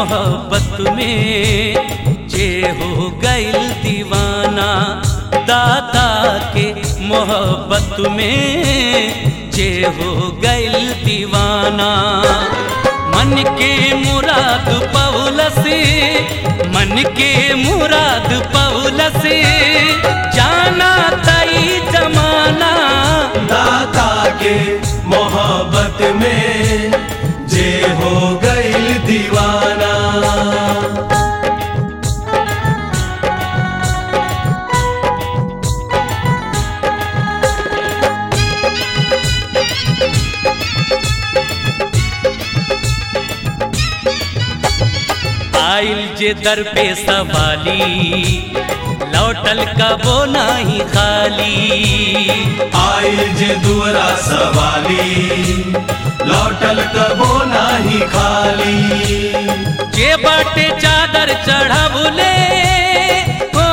मोहब्बत में जे हो गइल दीवाना दाता के मोहब्बत में जे हो गइल दीवाना मन के मुराद पौलस मन के मुराद पौलस जाना तई जमाना दाता के मोहब्बत में जे हो गइल दीवाना आइल जे दर पे सवाली लौटल कबो नाही खाली आइल जे दुअरा सवाली लौटल कबो नाही खाली जे बाटे चादर चढ़ावले ओ,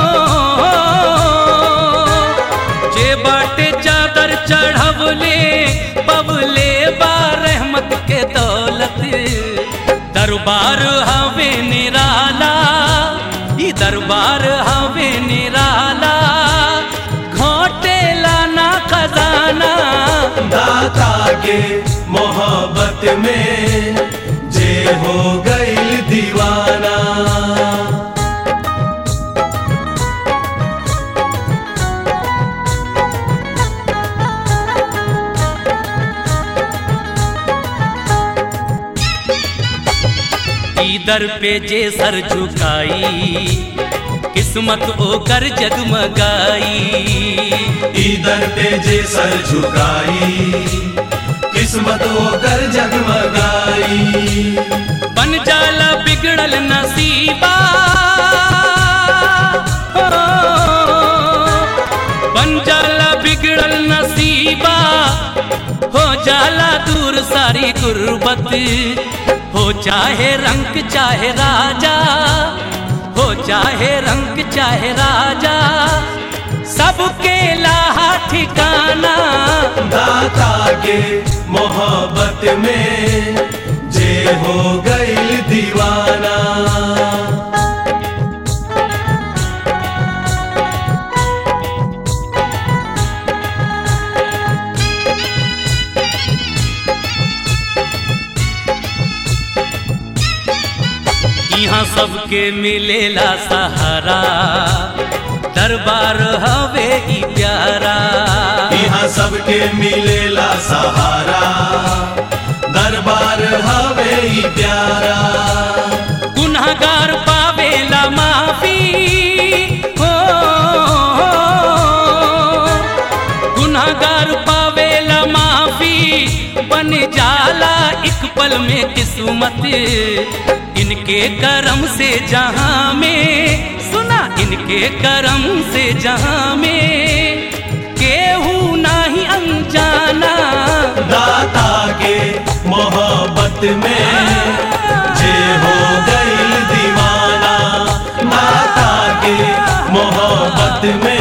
जे बाटे चादर चढ़ावले पवले बा रहमत के दौलत दरबार हवे निराला ई दरबार हवे निराला घोटेला ना खजाना दाता के मोहब्बत में जे हो गइल दीवाना इधर पे जे सर झुकाई किस्मत ओकर जगमगाई इधर पे जे सर झुकाई किस्मत होकर जगमगाई बन जाला बिगड़ल नसीबा हो, बन जाला बिगड़ल नसीबा हो जाला दूर सारी गुर्बत हो चाहे रंग चाहे राजा हो चाहे रंग चाहे राजा सबके लाहा ठिकाना दाता के मोहब्बत में जे हो गइल दीवाना यहाँ सबके मिलेला सहारा दरबार हवे ई प्यारा यहाँ सबके मिलेला सहारा दरबार हवे ई प्यारा गुनाहगार पावेला माफी हो गुनाहगार पावेला माफी बन जाला एक पल में किस्मत इनके करम से जहां में सुना इनके करम से जहां में केहू नाही अनजाना दाता के मोहब्बत में जे हो गइल दीवाना दाता के मोहब्बत में